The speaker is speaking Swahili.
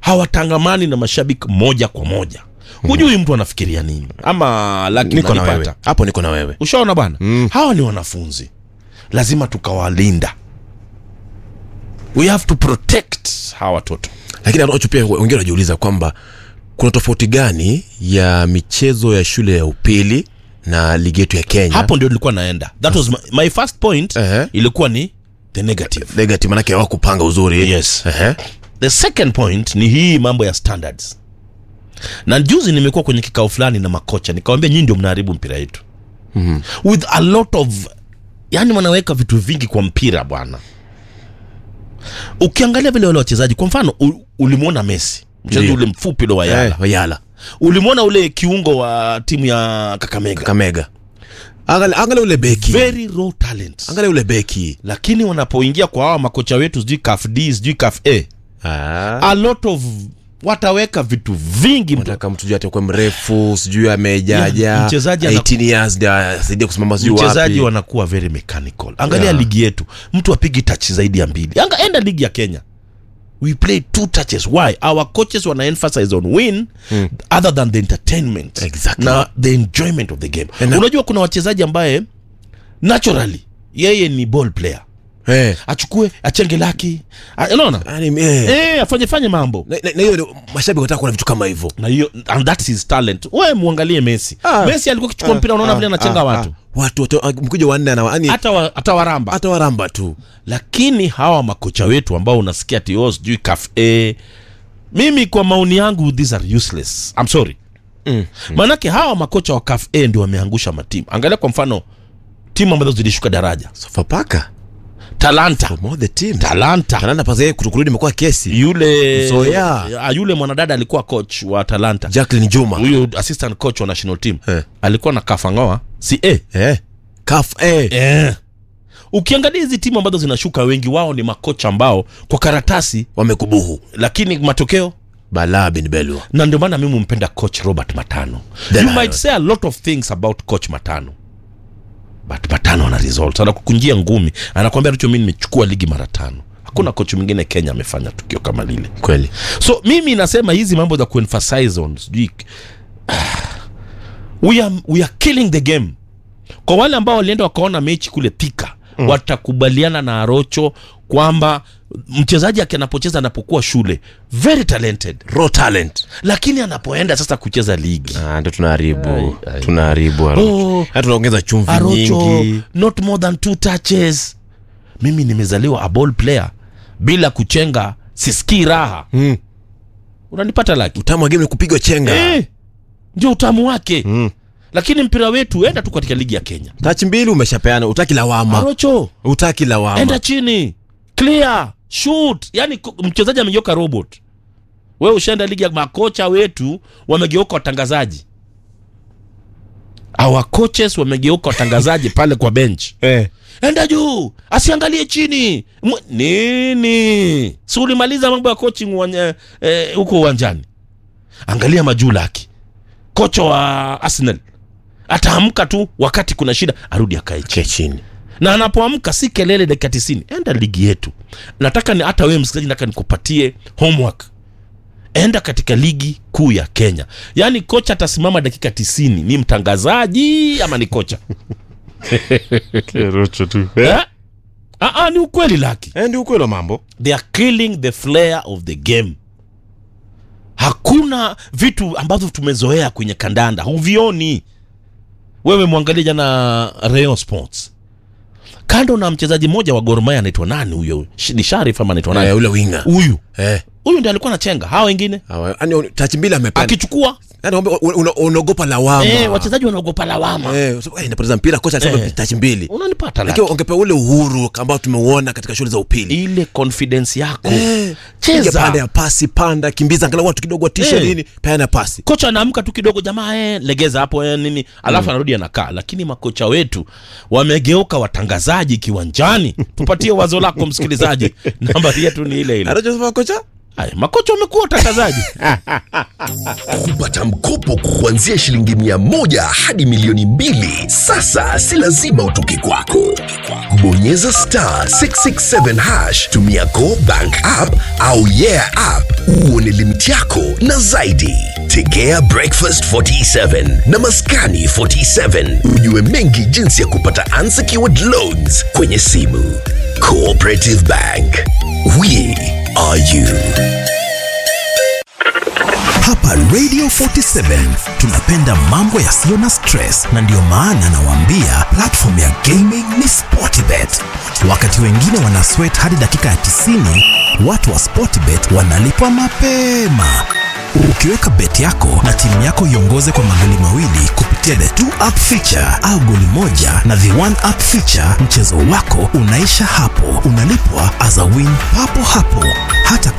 hawatangamani na mashabiki moja kwa moja hujui mtu anafikiria nini ama laki niko na wewe unanipata? hapo niko na wewe ushaona bwana hawa ni wanafunzi lazima tukawalinda we have to protect hawa watoto lakini anacho pia wengine wanajiuliza kwamba kuna tofauti gani ya michezo ya shule ya upili na ligi yetu ya kenya hapo ndio nilikuwa naenda that was my, my first point Ehe. ilikuwa ni the negative negative manake hawakupanga uzuri Yes. Ehe. the second point ni hii mambo ya standards na juzi nimekuwa kwenye kikao fulani na makocha nikawambia nyinyi ndio mnaharibu mpira yetu mm-hmm. with a lot of yani wanaweka vitu vingi kwa mpira bwana ukiangalia vile wale wachezaji kwa mfano u- ulimwona messi mchezaji Ndio. ule mfupi ule wa yala Eh, wayala ulimwona ule kiungo wa timu ya kakamega kamega angalia angalia ule beki very raw talent angalia ule beki lakini wanapoingia kwa hawa makocha wetu sijui kaf d sijui kaf a ah. a lot of wataweka vitu vingi mtu nataka mtu juu atakuwa mrefu sijui amejaja Yeah, mchezaji ana- 18 years ndio asaidia kusimama sijui mchezaji wapi wanakuwa very mechanical angalia Yeah. ligi yetu mtu apigi touch zaidi ya mbili Anga, enda ligi ya kenya we play two touches why our coaches wana emphasize on win mm. other than the entertainment Exactly. na the enjoyment of the game And- unajua kuna wachezaji ambaye naturally yeye ni ball player eh achukue achenge laki a- unaona yani eh eh afanye fanye mambo na na- na hiyo ndio mashabiki wanataka kuona vitu kama hivyo na hiyo and that's his talent we muangalie messi Ah. messi alikuwa akichukua mpira unaona vile anachenga Ah, watu ah. watu watu ah, mkuja wanne ana yani hata wa, hata waramba hata waramba tu lakini hawa makocha wetu ambao unasikia ati oh, sijui kaf a mimi kwa maoni yangu these are useless I'm sorry Mm. maanake hawa makocha wa kaf a ndio wameangusha matimu angalia kwa mfano timu ambazo zilishuka daraja sofapaka talanta for more the team talanta kananda pazaye kutukurudi imekuwa kesi yule Zoya. Ah, yule mwanadada alikuwa coach wa talanta Jacqueline Juma huyu assistant coach wa national team Eh. alikuwa na kafangoa si a eh kaf eh eh. ukiangalia hizi timu ambazo zinashuka wengi wao ni makocha ambao kwa karatasi wamekubuhu lakini matokeo balaa bin belwa na ndio maana mimi mpenda coach robert matano The you Lion. might say a lot of things about coach matano but matano ana results anakukunjia ngumi anakwambia richo mi nimechukua ligi mara tano hakuna coach mwingine kenya amefanya tukio kama lile kweli so mimi nasema hizi mambo za kuemphasize on sijui we are, we are killing the game kwa wale ambao walienda wakaona mechi kule thika mm. watakubaliana na arocho kwamba mchezaji aki anapocheza anapokuwa shule very talented raw talent lakini anapoenda sasa kucheza ligi ah ndio tunaharibu Ai, ai. tunaharibu Oh. hata tunaongeza chumvi arocho nyingi not more than two touches mimi nimezaliwa a ball player bila kuchenga sisikii raha mm. unanipata laki utamu wa game ni kupigwa chenga eh, ndio utamu wake mm. lakini mpira wetu enda tu katika ligi ya kenya tachi mbili umeshapeana utaki lawama arocho utaki lawama enda chini clear shoot yani ko- mchezaji amegeuka robot we ushaenda ligi ya makocha wetu wamegeuka watangazaji our coaches wamegeuka watangazaji pale kwa bench eh. enda juu asiangalie chini Mwe- nini si ulimaliza mambo ya coaching uwanja- eh, huko uwanjani angalia majulaki kocha wa arsenal ataamka tu wakati kuna shida arudi akae chini Kaa chini na anapoamka si kelele dakika tisini enda ligi yetu nataka ni hata wewe msikilizaji nataka nikupatie homework enda katika ligi kuu ya kenya yaani kocha atasimama dakika tisini ni mtangazaji ama ni kocha eh? Aa, ni ukweli laki eh, ndio ukweli wa mambo they are killing the flair of the game hakuna vitu ambavyo tumezoea kwenye kandanda huvioni wewe mwangalie jana Rayon Sports kando na mchezaji mmoja wa Gor Mahia anaitwa nani huyo Sh- ni Sharif ama anaitwa eh, nani ule winga huyu eh. huyu ndiye alikuwa anachenga hawa wengine Awa- yani tachi mbili amepeana akichukua yani kwamba una- una- unaogopa lawama eh, wachezaji wanaogopa lawama eh, so, eh, napoteza mpira kocha alisema Eh. tachi mbili unanipata lakini laki. ungepewa ule uhuru ambao tumeuona katika shule za upili ile confidence yako Eh, Cheza. piga panda ya pasi panda kimbiza angalau watu kidogo watisha Eh. nini peana pasi kocha anaamka tu kidogo jamaa eh, legeza hapo eh, nini alafu anarudi anakaa lakini makocha wetu wamegeuka watangazaji kiwanjani tupatie wazo lako msikilizaji nambari yetu ni ile ile anachosema kocha Haya, makocha wamekuwa watangazaji. kupata mkopo kuanzia shilingi mia moja hadi milioni mbili sasa si lazima utoke kwako bonyeza star 667 hash tumia go bank app au yeah app uone limiti yako na zaidi tegea breakfast 47 na maskani 47 ujue mengi jinsi ya kupata unsecured loans kwenye simu cooperative bank we are you Hapa Radio 47 tunapenda mambo yasiyo na stress, na ndiyo maana nawaambia platform ya gaming ni Sportbet. Wakati wengine wana sweat hadi dakika ya 90, watu wa Sportbet wanalipwa mapema. Ukiweka bet yako na timu yako iongoze kwa magoli mawili kupitia the two up feature au goli moja na the one up feature, mchezo wako unaisha hapo, unalipwa as a win papo hapo, hata